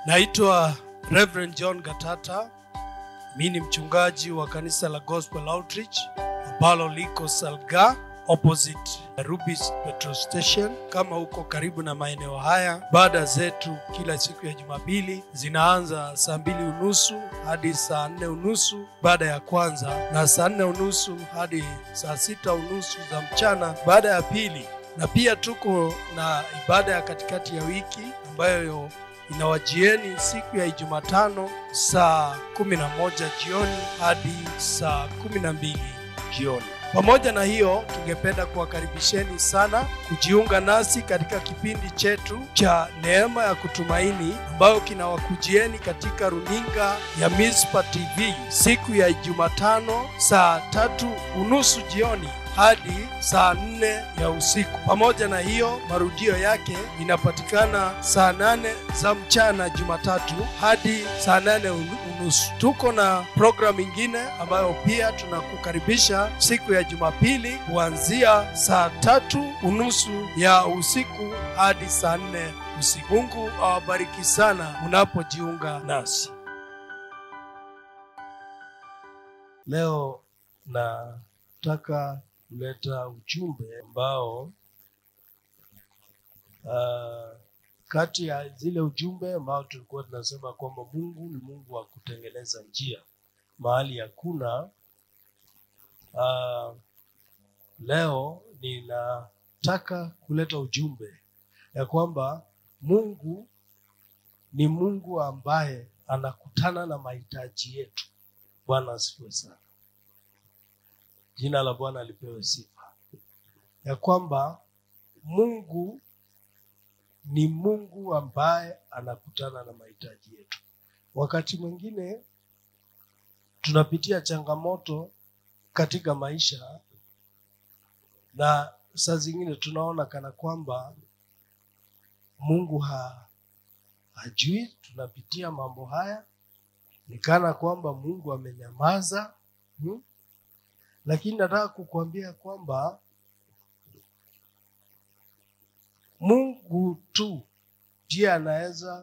Naitwa Reverend John Gatata. Mi ni mchungaji wa kanisa la Gospel Outreach ambalo liko Salga opposite Rubis petrol station. Kama uko karibu na maeneo haya, baada zetu kila siku ya Jumapili zinaanza saa mbili unusu hadi saa nne unusu baada ya kwanza, na saa nne unusu hadi saa sita unusu za mchana baada ya pili, na pia tuko na ibada ya katikati ya wiki ambayo inawajieni siku ya Ijumatano saa kumi na moja jioni hadi saa kumi na mbili jioni. Pamoja na hiyo, tungependa kuwakaribisheni sana kujiunga nasi katika kipindi chetu cha Neema ya Kutumaini ambayo kinawakujieni katika runinga ya Mispa TV siku ya Jumatano saa tatu unusu jioni hadi saa nne ya usiku. Pamoja na hiyo, marudio yake inapatikana saa nane za mchana Jumatatu hadi saa nane unusu. Tuko na programu ingine ambayo pia tunakukaribisha siku ya Jumapili kuanzia saa tatu unusu ya usiku hadi saa nne usiku. Mungu awabariki sana unapojiunga nasi leo nataka kuleta ujumbe ambao uh, kati ya zile ujumbe ambao tulikuwa tunasema kwamba Mungu ni Mungu wa kutengeneza njia mahali hakuna. Uh, leo ninataka kuleta ujumbe ya kwamba Mungu ni Mungu ambaye anakutana na mahitaji yetu. Bwana asifiwe sana. Jina la Bwana lipewe sifa, ya kwamba Mungu ni Mungu ambaye anakutana na mahitaji yetu. Wakati mwingine tunapitia changamoto katika maisha, na saa zingine tunaona kana kwamba Mungu ha, hajui tunapitia mambo haya, ni kana kwamba Mungu amenyamaza hmm? Lakini nataka kukuambia kwamba Mungu tu ndiye anaweza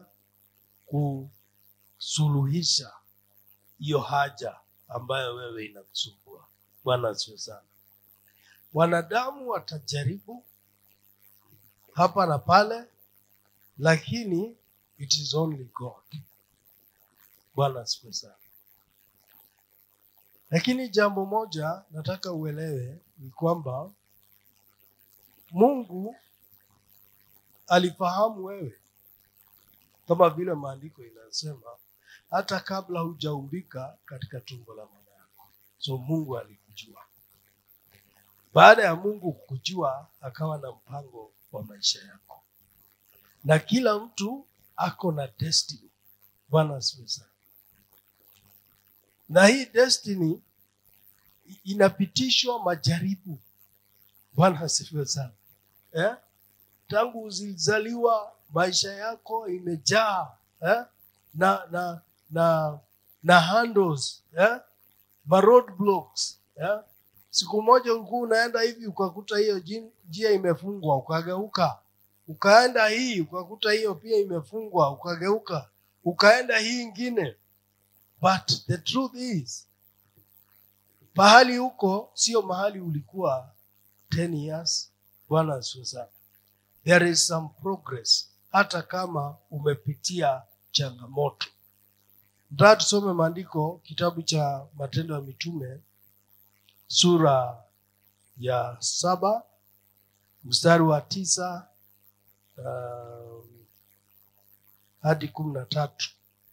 kusuluhisha hiyo haja ambayo wewe inakusumbua. Bwana asifiwe sana. Wanadamu watajaribu hapa na pale, lakini it is only God. Bwana asifiwe sana. Lakini jambo moja nataka uelewe ni kwamba Mungu alifahamu wewe, kama vile maandiko inasema, hata kabla hujaumbika katika tumbo la mama yako. So Mungu alikujua. Baada ya Mungu kukujua, akawa na mpango wa maisha yako, na kila mtu ako na destiny. Bwana asifiwe sana na hii destiny inapitishwa majaribu. Bwana asifiwe sana eh? Tangu uzizaliwa maisha yako imejaa eh? na na na na handles eh? ma roadblocks eh? Siku moja ulikuwa unaenda hivi ukakuta hiyo njia imefungwa, ukageuka, ukaenda hii ukakuta hiyo pia imefungwa, ukageuka, ukaenda hii ingine But the truth is, pahali huko sio mahali ulikuwa 10 years. Bwana asifiwe sana. There is some progress hata kama umepitia changamoto. Nataka tusome maandiko, kitabu cha Matendo ya Mitume sura ya saba mstari wa tisa uh, hadi kumi na tatu.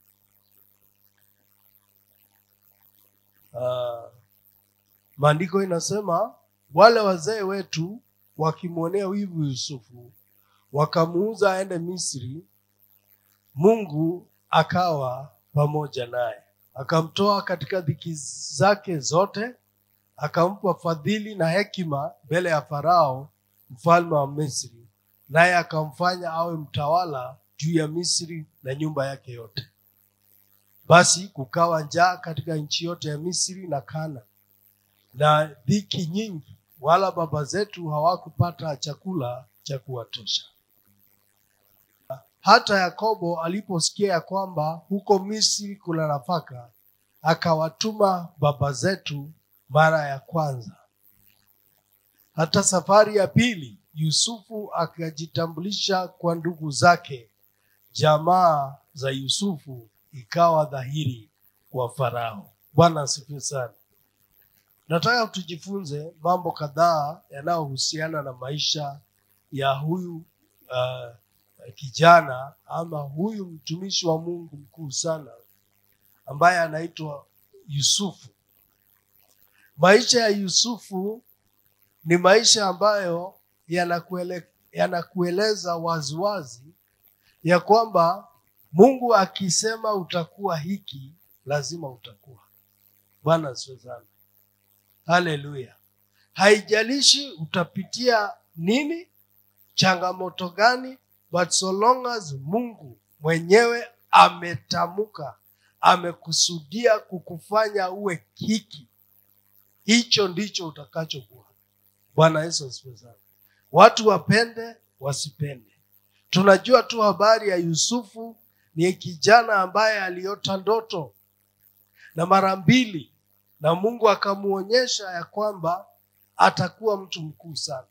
Uh, maandiko inasema wale wazee wetu wakimwonea wivu Yusufu wakamuuza aende Misri, Mungu akawa pamoja naye, akamtoa katika dhiki zake zote, akampa fadhili na hekima mbele ya Farao mfalme wa Misri, naye akamfanya awe mtawala juu ya Misri na nyumba yake yote. Basi kukawa njaa katika nchi yote ya Misri na Kana na dhiki nyingi, wala baba zetu hawakupata chakula cha kuwatosha. hata yakobo aliposikia ya kwamba huko misri kuna nafaka akawatuma baba zetu mara ya kwanza hata safari ya pili yusufu akajitambulisha kwa ndugu zake jamaa za yusufu ikawa dhahiri kwa farao bwana asifiwe sana nataka tujifunze mambo kadhaa yanayohusiana na maisha ya huyu uh, kijana ama huyu mtumishi wa mungu mkuu sana ambaye anaitwa yusufu maisha ya yusufu ni maisha ambayo yanakuele, yanakueleza waziwazi ya kwamba mungu akisema utakuwa hiki lazima utakuwa bwana asifiwe sana haleluya haijalishi utapitia nini changamoto gani but so long as mungu mwenyewe ametamka amekusudia kukufanya uwe hiki hicho ndicho utakachokuwa bwana yesu asifiwe sana watu wapende wasipende tunajua tu habari ya yusufu ni kijana ambaye aliota ndoto na mara mbili na mungu akamwonyesha ya kwamba atakuwa mtu mkuu sana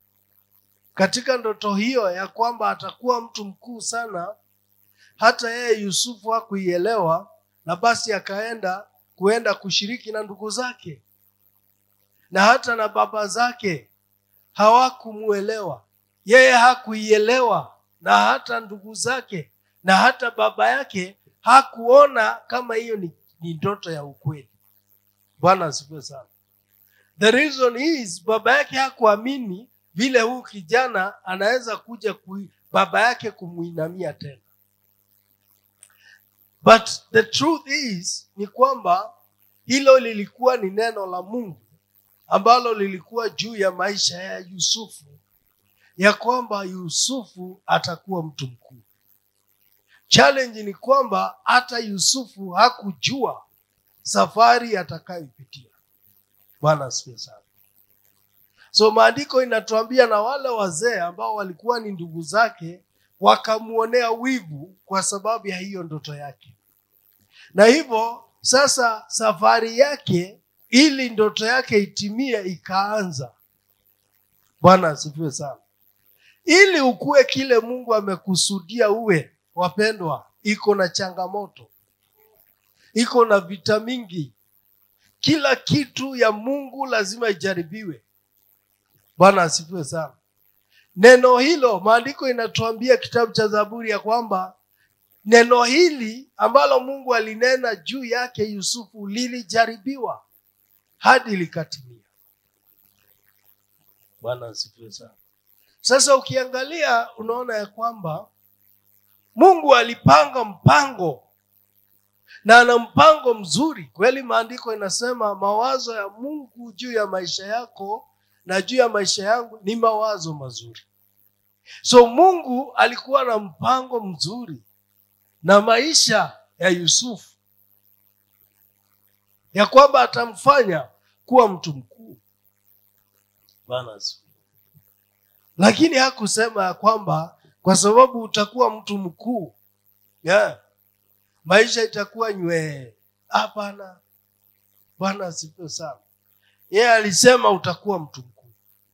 katika ndoto hiyo ya kwamba atakuwa mtu mkuu sana hata yeye yusufu hakuielewa na basi akaenda kuenda kushiriki na ndugu zake na hata na baba zake hawakumuelewa yeye hakuielewa na hata ndugu zake na hata baba yake hakuona kama hiyo ni, ni ndoto ya ukweli bwana asifiwe sana the reason is baba yake hakuamini vile huu kijana anaweza kuja kui, baba yake kumwinamia tena but the truth is ni kwamba hilo lilikuwa ni neno la mungu ambalo lilikuwa juu ya maisha ya yusufu ya kwamba yusufu atakuwa mtu mkuu challenge ni kwamba hata yusufu hakujua safari atakayoipitia bwana asifiwe sana so maandiko inatuambia na wale wazee ambao walikuwa ni ndugu zake wakamwonea wivu kwa sababu ya hiyo ndoto yake na hivyo sasa safari yake ili ndoto yake itimie ikaanza bwana asifiwe sana ili ukuwe kile mungu amekusudia uwe wapendwa iko na changamoto iko na vita mingi kila kitu ya mungu lazima ijaribiwe bwana asifiwe sana neno hilo maandiko inatuambia kitabu cha zaburi ya kwamba neno hili ambalo mungu alinena juu yake yusufu lilijaribiwa hadi likatimia bwana asifiwe sana sasa ukiangalia unaona ya kwamba mungu alipanga mpango na ana mpango mzuri kweli maandiko inasema mawazo ya mungu juu ya maisha yako na juu ya maisha yangu ni mawazo mazuri so mungu alikuwa na mpango mzuri na maisha ya yusufu ya kwamba atamfanya kuwa mtu mkuu bwana asifiwe lakini hakusema ya kwamba kwa sababu utakuwa mtu mkuu yeah, maisha itakuwa nywee hapana bwana asifiwe sana yeye alisema utakuwa mtu mkuu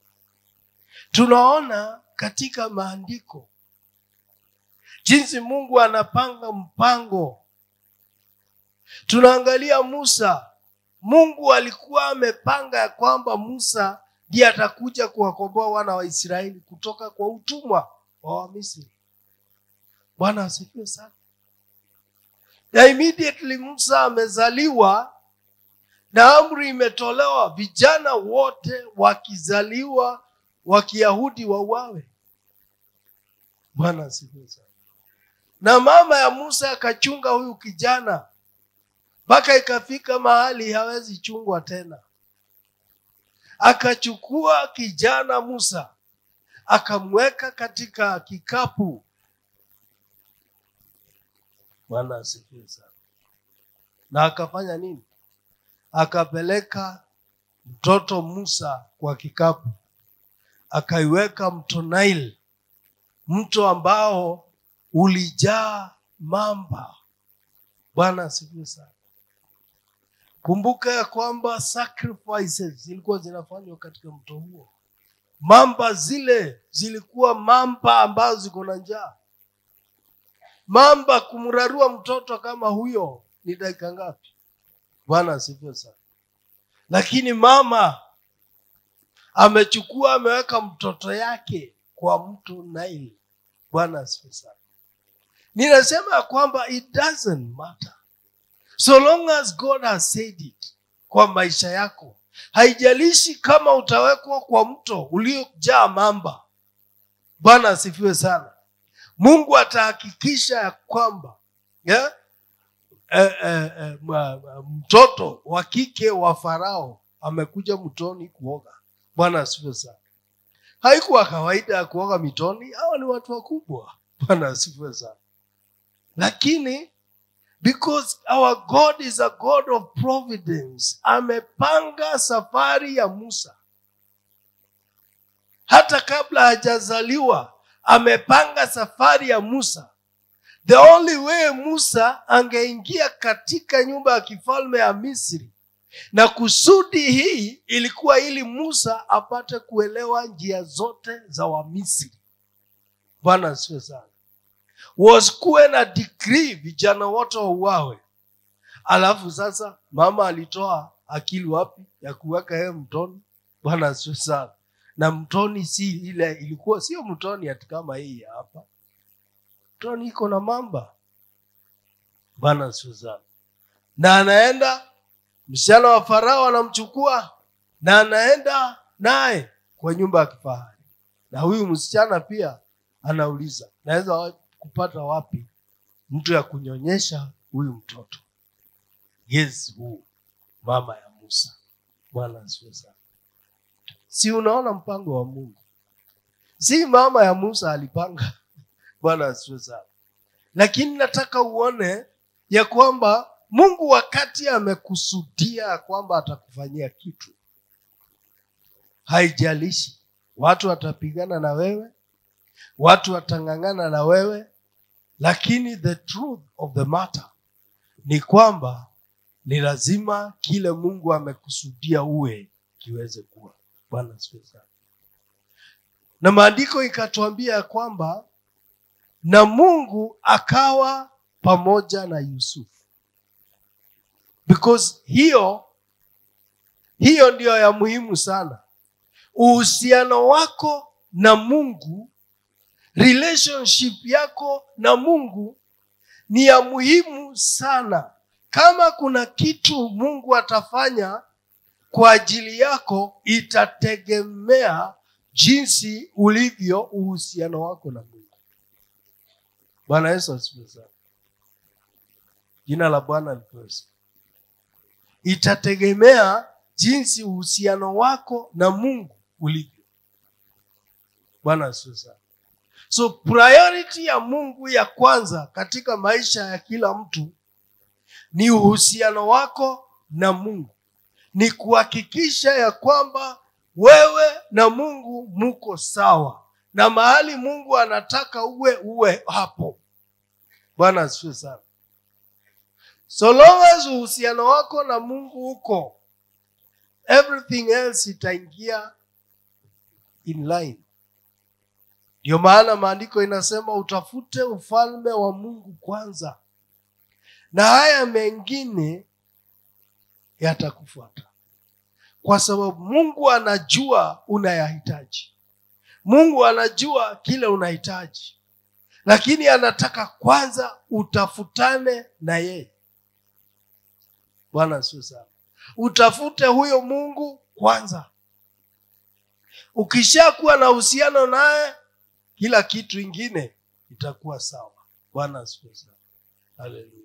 tunaona katika maandiko jinsi mungu anapanga mpango tunaangalia musa mungu alikuwa amepanga ya kwamba musa ndiye atakuja kuwakomboa wana wa israeli kutoka kwa utumwa wa wamisri bwana asifiwe sana na immediately musa amezaliwa na amri imetolewa vijana wote wakizaliwa wa kiyahudi wauawe bwana asifiwe sana na mama ya musa akachunga huyu kijana mpaka ikafika mahali hawezi chungwa tena akachukua kijana musa akamweka katika kikapu bwana asifiwe sana na akafanya nini akapeleka mtoto musa kwa kikapu akaiweka mto Nile, mto ambao ulijaa mamba bwana asifiwe sana kumbuka ya kwamba sacrifices zilikuwa zinafanywa katika mto huo mamba zile zilikuwa mamba ambazo ziko na njaa mamba kumrarua mtoto kama huyo ni dakika ngapi bwana asifiwe sana lakini mama amechukua ameweka mtoto yake kwa mto Nile. Bwana asifiwe sana. Ninasema ya kwamba it doesn't matter so long as God has said it kwa maisha yako, haijalishi kama utawekwa kwa mto uliojaa mamba. Bwana asifiwe sana. Mungu atahakikisha ya kwamba yeah? eh, eh, eh, ma- ma- mtoto wa kike wa Farao amekuja mtoni kuoga. Bwana asifiwe sana. Haikuwa kawaida ya kuoga mitoni, hawa ni watu wakubwa. Bwana asifiwe sana. Lakini because our God is a God of providence, amepanga safari ya Musa hata kabla hajazaliwa, amepanga safari ya Musa. The only way Musa angeingia katika nyumba ya kifalme ya Misri na kusudi hii ilikuwa ili Musa apate kuelewa njia zote za Wamisri. Bwana asifiwe sana. Wasikuwe na decree vijana wote wauawe, alafu sasa mama alitoa akili wapi ya kuweka yeye mtoni? Bwana asifiwe sana. Na mtoni si ile, ilikuwa sio mtoni ati kama hii ya hapa, mtoni iko na mamba. Bwana asifiwe sana. Na anaenda msichana wa Farao anamchukua na anaenda naye kwa nyumba ya kifahari, na huyu msichana pia anauliza, naweza wa- kupata wapi mtu ya kunyonyesha huyu mtoto? Yes, huu mama ya Musa. Bwana asifiwe sana. Si unaona mpango wa Mungu? Si mama ya Musa alipanga. Bwana asifiwe sana. Lakini nataka uone ya kwamba Mungu wakati amekusudia ya kwamba atakufanyia kitu, haijalishi watu watapigana na wewe, watu watang'ang'ana na wewe, lakini the truth of the matter ni kwamba ni lazima kile Mungu amekusudia uwe kiweze kuwa. Bwana asifiwe sana. Na maandiko ikatuambia ya kwamba na Mungu akawa pamoja na Yusufu because hiyo hiyo ndiyo ya muhimu sana uhusiano wako na mungu relationship yako na mungu ni ya muhimu sana kama kuna kitu mungu atafanya kwa ajili yako itategemea jinsi ulivyo uhusiano wako na mungu bwana yesu asifiwe sana jina la bwana lipewe sifa itategemea jinsi uhusiano wako na mungu ulivyo bwana asifiwe sana so priority ya mungu ya kwanza katika maisha ya kila mtu ni uhusiano wako na mungu ni kuhakikisha ya kwamba wewe na mungu muko sawa na mahali mungu anataka uwe uwe hapo bwana asifiwe sana so long as uhusiano wako na mungu uko everything else itaingia in line ndio maana maandiko inasema utafute ufalme wa mungu kwanza na haya mengine yatakufuata kwa sababu mungu anajua unayahitaji mungu anajua kile unahitaji lakini anataka kwanza utafutane na yeye bwana sio sana utafute huyo mungu kwanza ukishakuwa na uhusiano naye kila kitu ingine itakuwa sawa bwana asifiwe sana haleluya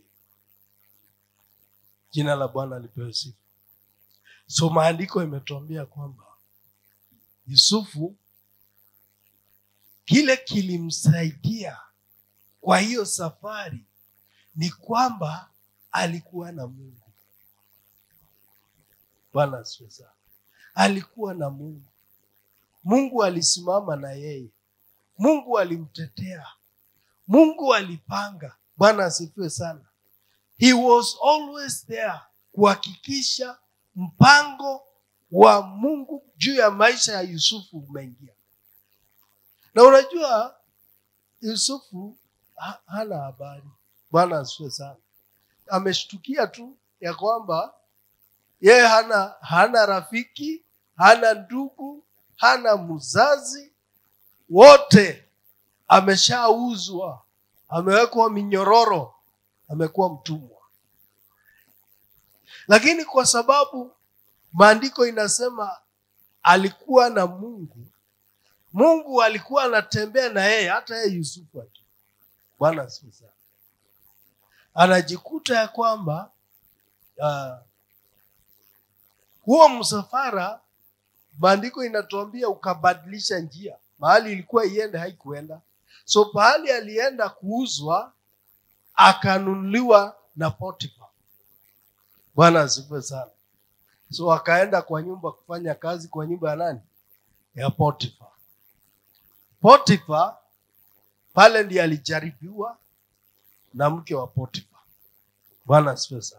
jina la bwana lipewe sifa so maandiko imetuambia kwamba yusufu kile kilimsaidia kwa hiyo safari ni kwamba alikuwa na mungu bwana asifiwe sana alikuwa na mungu mungu alisimama na yeye mungu alimtetea mungu alipanga bwana asifiwe sana he was always there kuhakikisha mpango wa mungu juu ya maisha ya yusufu umeingia na unajua yusufu ha- hana habari bwana asifiwe sana ameshtukia tu ya kwamba yeye hana hana rafiki hana ndugu hana mzazi wote ameshauzwa amewekwa minyororo amekuwa mtumwa lakini kwa sababu maandiko inasema alikuwa na mungu mungu alikuwa anatembea na yeye hata yeye yusufu aki bwana asifiwe sana anajikuta ya kwamba uh, huo msafara maandiko inatuambia ukabadilisha njia mahali ilikuwa iende haikuenda so pahali alienda kuuzwa akanunuliwa na potifa bwana asifiwe sana so akaenda kwa nyumba kufanya kazi kwa nyumba ya nani ya potifa potifa pale ndiye alijaribiwa na mke wa potifa bwana asifiwe sana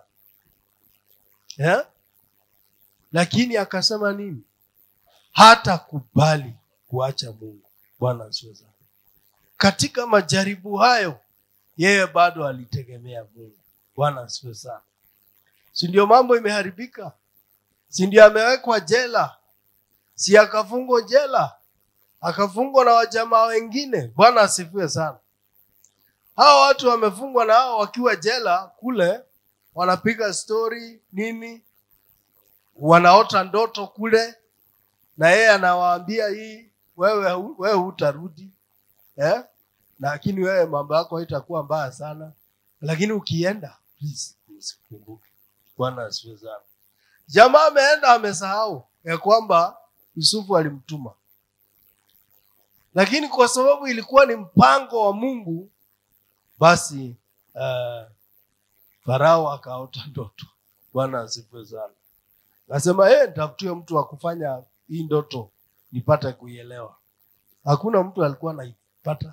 yeah? lakini akasema nini hata kubali kuacha mungu bwana asifiwe sana katika majaribu hayo yeye bado alitegemea mungu bwana asifiwe sana si ndio mambo imeharibika si ndio amewekwa jela si akafungwa jela akafungwa na wajamaa wengine bwana asifiwe sana hawa watu wamefungwa na hao wakiwa jela kule wanapiga stori nini wanaota ndoto kule na yeye anawaambia hii wewe hu- wewe hutarudi eh? lakini wewe mambo yako haitakuwa mbaya sana lakini ukienda please usikumbuke bwana asifiwe sana jamaa ameenda amesahau ya kwamba yusufu alimtuma lakini kwa sababu ilikuwa ni mpango wa mungu basi uh, farao akaota ndoto bwana asifiwe sana nasema hey, nitafutie mtu wa kufanya hii ndoto nipate kuielewa hakuna mtu alikuwa naipata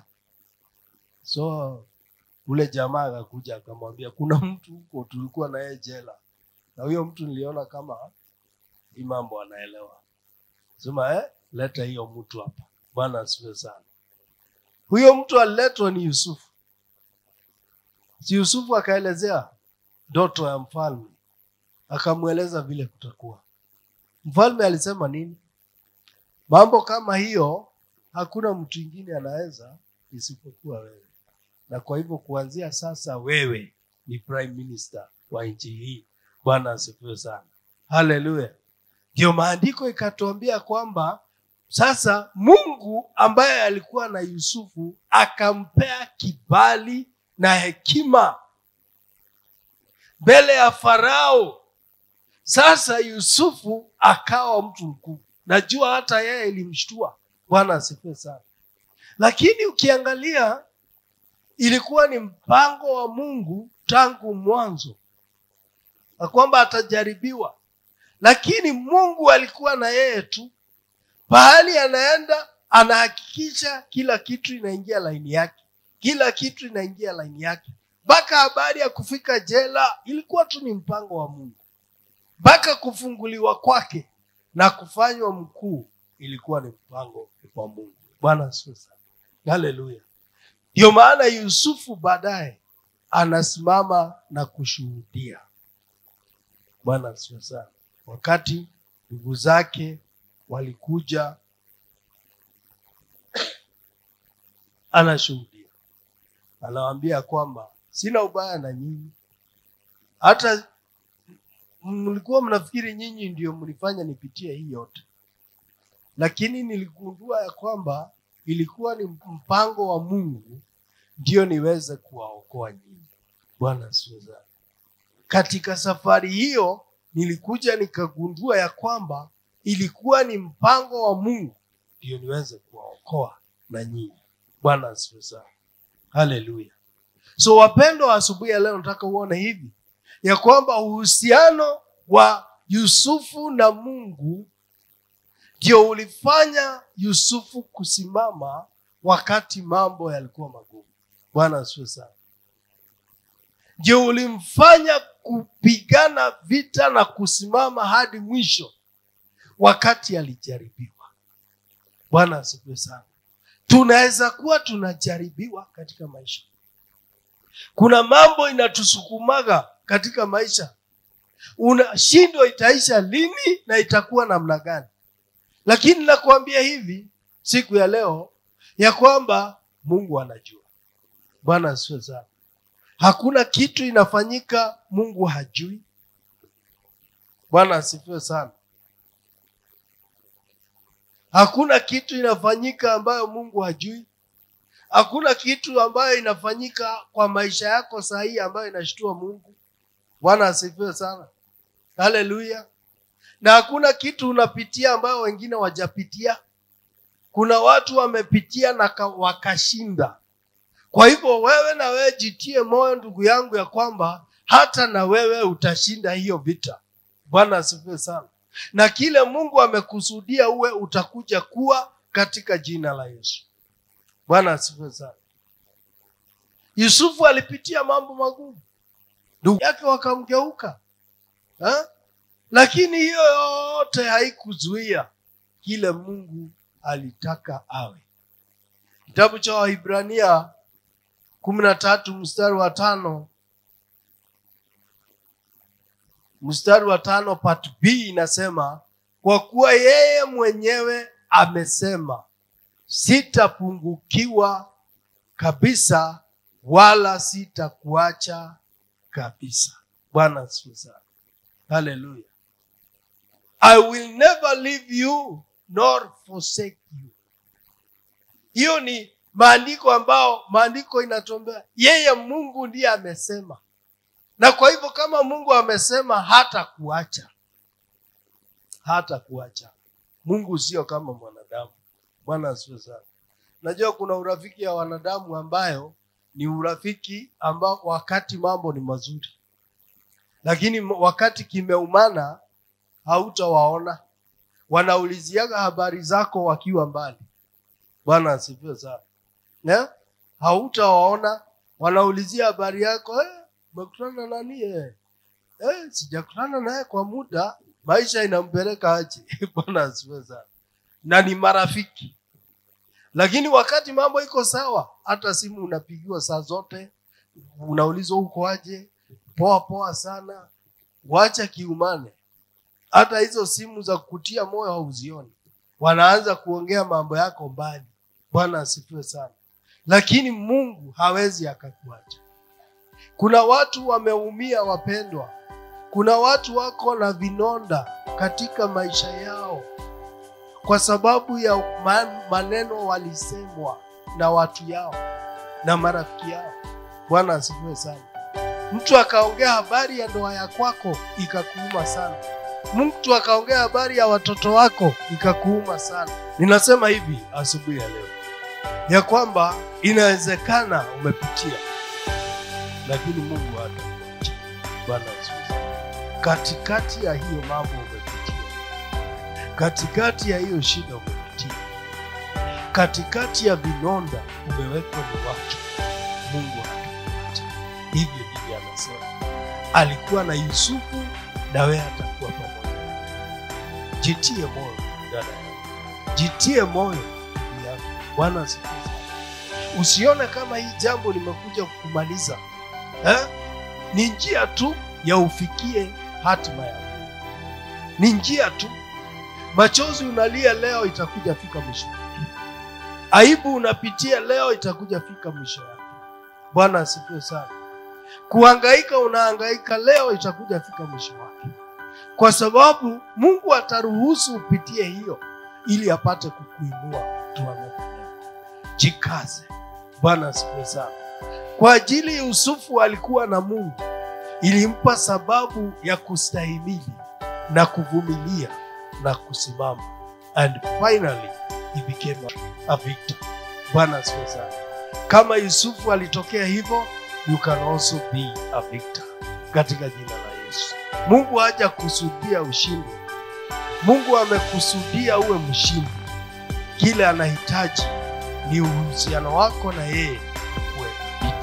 so ule jamaa akakuja akamwambia kuna mtu huko tulikuwa na yeye jela na huyo mtu niliona kama hii mambo anaelewa sema eh, leta hiyo mtu hapa bwana asifiwe sana huyo mtu aliletwa ni yusufu si yusufu akaelezea ndoto ya mfalme akamweleza vile kutakuwa mfalme alisema nini mambo kama hiyo hakuna mtu ingine anaweza isipokuwa wewe na kwa hivyo kuanzia sasa wewe ni prime minister wa nchi hii bwana asifiwe sana haleluya ndio maandiko ikatuambia kwamba sasa mungu ambaye alikuwa na yusufu akampea kibali na hekima mbele ya farao sasa yusufu akawa mtu mkuu najua hata yeye ilimshtua bwana asifiwe sana lakini ukiangalia ilikuwa ni mpango wa mungu tangu mwanzo na kwamba atajaribiwa lakini mungu alikuwa na yeye tu pahali anaenda anahakikisha kila kitu inaingia laini yake kila kitu inaingia laini yake mpaka habari ya kufika jela ilikuwa tu ni mpango wa mungu mpaka kufunguliwa kwake na kufanywa mkuu ilikuwa ni mpango wa mungu bwana asifiwe sana haleluya ndio maana yusufu baadaye anasimama na kushuhudia bwana asifiwe sana wakati ndugu zake walikuja anashuhudia anawaambia kwamba sina ubaya na nyinyi hata mlikuwa mnafikiri nyinyi ndio mlifanya nipitie hii yote lakini niligundua ya kwamba ilikuwa ni mpango wa mungu ndio niweze kuwaokoa nyinyi bwana asifiwe sana katika safari hiyo nilikuja nikagundua ya kwamba ilikuwa ni mpango wa mungu ndio niweze kuwaokoa na nyinyi bwana asifiwe sana haleluya so wapendo wa asubuhi ya leo nataka uone hivi ya kwamba uhusiano wa yusufu na mungu ndio ulifanya yusufu kusimama wakati mambo yalikuwa magumu bwana asifiwe sana ndio ulimfanya kupigana vita na kusimama hadi mwisho wakati alijaribiwa bwana asifiwe sana tunaweza kuwa tunajaribiwa katika maisha kuna mambo inatusukumaga katika maisha unashindwa itaisha lini na itakuwa namna gani lakini nakuambia hivi siku ya leo ya kwamba mungu anajua bwana asifiwe sana hakuna kitu inafanyika mungu hajui bwana asifiwe sana hakuna kitu inafanyika ambayo mungu hajui hakuna kitu ambayo inafanyika kwa maisha yako sahii ambayo inashtua mungu bwana asifiwe sana haleluya na hakuna kitu unapitia ambayo wengine wajapitia kuna watu wamepitia na ka- wakashinda kwa hivyo wewe na wewe jitie moyo ndugu yangu ya kwamba hata na wewe utashinda hiyo vita bwana asifiwe sana na kile mungu amekusudia uwe utakuja kuwa katika jina la yesu bwana asifiwe sana yusufu alipitia mambo magumu ndugu yake wakamgeuka ha? lakini hiyo yote haikuzuia kile mungu alitaka awe kitabu cha waibrania kumi na tatu mstari wa tano mstari wa tano part b inasema kwa kuwa yeye mwenyewe amesema sitapungukiwa kabisa wala sitakuacha kabisa bwana asifiwe sana haleluya i will never leave you nor forsake you hiyo ni maandiko ambao maandiko inatombea yeye mungu ndiye amesema na kwa hivyo kama mungu amesema hata kuacha hata kuacha mungu sio kama mwanadamu bwana asifiwe sana najua kuna urafiki ya wanadamu ambayo ni urafiki ambao wakati mambo ni mazuri lakini m- wakati kimeumana hautawaona wanauliziaga habari zako wakiwa mbali bwana asifiwe sana yeah? hautawaona wanaulizia habari yako eh, umekutana na nani eh? Eh, sijakutana naye kwa muda maisha inampeleka aje bwana asifiwe sana na ni marafiki lakini wakati mambo iko sawa hata simu unapigiwa saa zote unaulizwa uko aje poa poa sana wacha kiumane hata hizo simu za kutia moyo hauzioni wanaanza kuongea mambo yako mbali bwana asifiwe sana lakini mungu hawezi akakuacha kuna watu wameumia wapendwa kuna watu wako na vinonda katika maisha yao kwa sababu ya ma- maneno walisemwa na watu yao na marafiki yao bwana asifiwe sana mtu akaongea habari ya ndoa ya kwako ikakuuma sana mtu akaongea habari ya watoto wako ikakuuma sana ninasema hivi asubuhi ya leo ya kwamba inawezekana umepitia lakini mungu hatakuacha bwana asifiwe sana katikati ya hiyo mambo umepitia katikati ya hiyo shida umepitia katikati ya vinonda umewekwa ni watu mungu hatakuacha hivyo ndivyo anasema alikuwa na yusufu na wewe atakuwa pamoja naye. jitie moyo dada yangu jitie moyo ndugu yangu bwana asifiwe sana usione kama hii jambo limekuja kumaliza eh? ni njia tu ya ufikie hatima yako ni njia tu machozi unalia leo itakuja fika mwisho wake. aibu unapitia leo itakuja fika mwisho yake bwana asifiwe sana kuhangaika unahangaika leo itakuja fika mwisho wake kwa sababu mungu ataruhusu upitie hiyo ili apate kukuinua tuanapo leo jikaze bwana asifiwe sana kwa ajili yusufu alikuwa na mungu ilimpa sababu ya kustahimili na kuvumilia na kusimama and finally he became a, a victor bwana asifiwe sana kama yusufu alitokea hivyo you can also be a victor katika jina la yesu mungu haja kusudia ushindi mungu amekusudia uwe mshindi kile anahitaji ni uhusiano wako na yeye uwe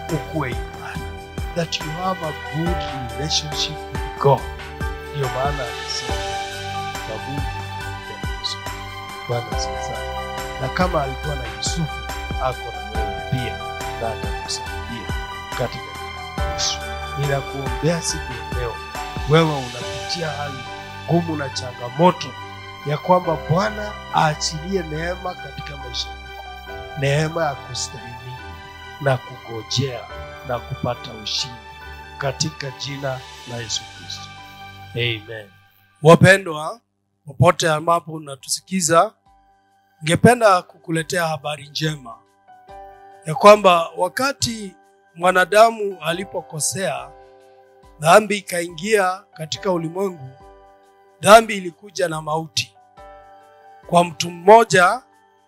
ukuwe imara, that you have a good relationship with God. Ndiyo maana alisema na Mungu katika Yesu. Bwana asifiwe sana. Na kama alikuwa na Yusufu, ako na wewe pia, na atakusaidia katika jina la Yesu. Ninakuombea siku ya leo, wewe unapitia hali ngumu na changamoto, ya kwamba Bwana aachilie neema katika maisha yako, neema ya kustahimili na kugojea na kupata ushindi katika jina la Yesu Kristo. Amen. Wapendwa, popote ambapo unatusikiza, ningependa kukuletea habari njema ya kwamba wakati mwanadamu alipokosea, dhambi ikaingia katika ulimwengu. Dhambi ilikuja na mauti kwa mtu mmoja,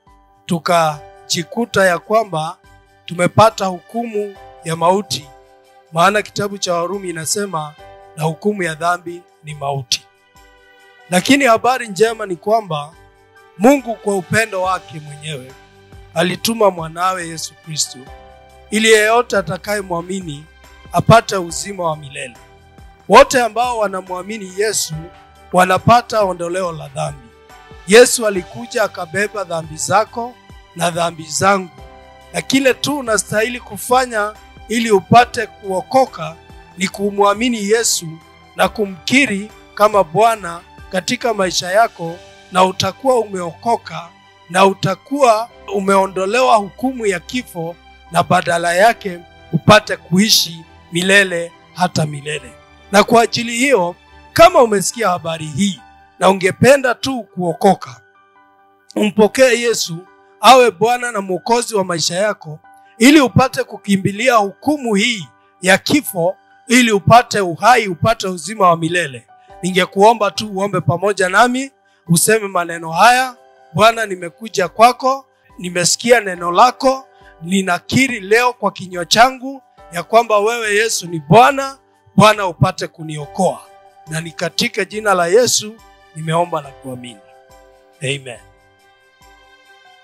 tukajikuta ya kwamba tumepata hukumu ya mauti, maana kitabu cha Warumi inasema na hukumu ya dhambi ni mauti. Lakini habari njema ni kwamba Mungu kwa upendo wake mwenyewe alituma mwanawe Yesu Kristo ili yeyote atakayemwamini apate uzima wa milele. Wote ambao wanamwamini Yesu wanapata ondoleo la dhambi. Yesu alikuja akabeba dhambi zako na dhambi zangu, na kile tu unastahili kufanya ili upate kuokoka ni kumwamini Yesu na kumkiri kama Bwana katika maisha yako, na utakuwa umeokoka na utakuwa umeondolewa hukumu ya kifo, na badala yake upate kuishi milele hata milele. Na kwa ajili hiyo, kama umesikia habari hii na ungependa tu kuokoka, umpokee Yesu awe Bwana na Mwokozi wa maisha yako, ili upate kukimbilia hukumu hii ya kifo, ili upate uhai, upate uzima wa milele. Ningekuomba tu uombe pamoja nami, useme maneno haya: Bwana, nimekuja kwako, nimesikia neno lako, ninakiri leo kwa kinywa changu ya kwamba wewe Yesu ni Bwana. Bwana, upate kuniokoa, na ni katika jina la Yesu nimeomba na kuamini, amen.